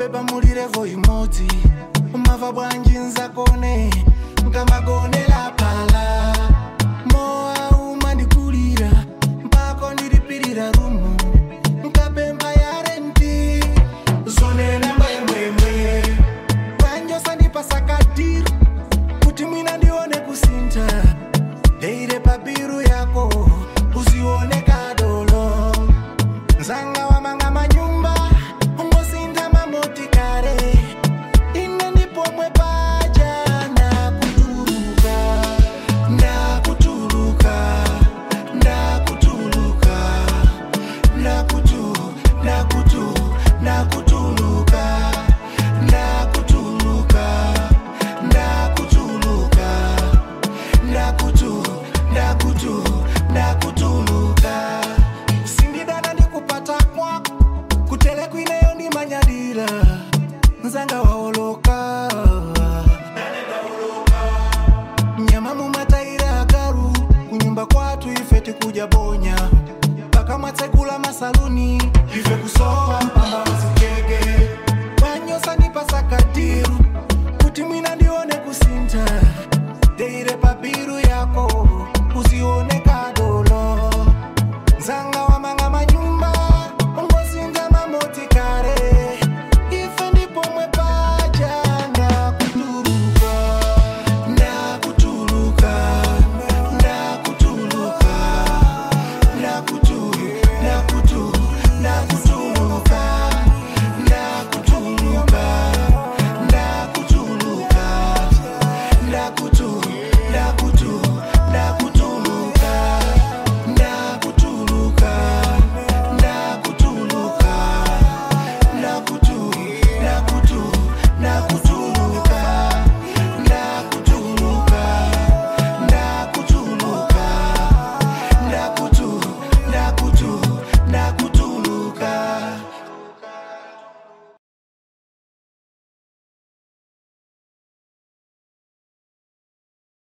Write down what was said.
pepa muli levo imodzi umava bwanji nzakone nkamagonera pala mowa umandikulira mpako ndilipirira rumu nkapempha ya renti zonena mwemwemwe kwanjosa ndipasakadiri kuti mwina ndione kusintha deire pabiru yako uzione kadolo nzanga wamanga manyumba ungosintha mamotikare ine ndipomwe paja ndakutuluka ndakutuluka ndakutuluka ndakutu ndakutu ndakutuluka ndakutuluka ndakutuluka ndakutu ndakutu ndakutuluka sindidana ndikupata kwako kutele kwineyo ndimanyadira nzanga waoloka nyama mumataira akaru kunyumba kwatu ife tikuja bonya paka mwatsekula masaluni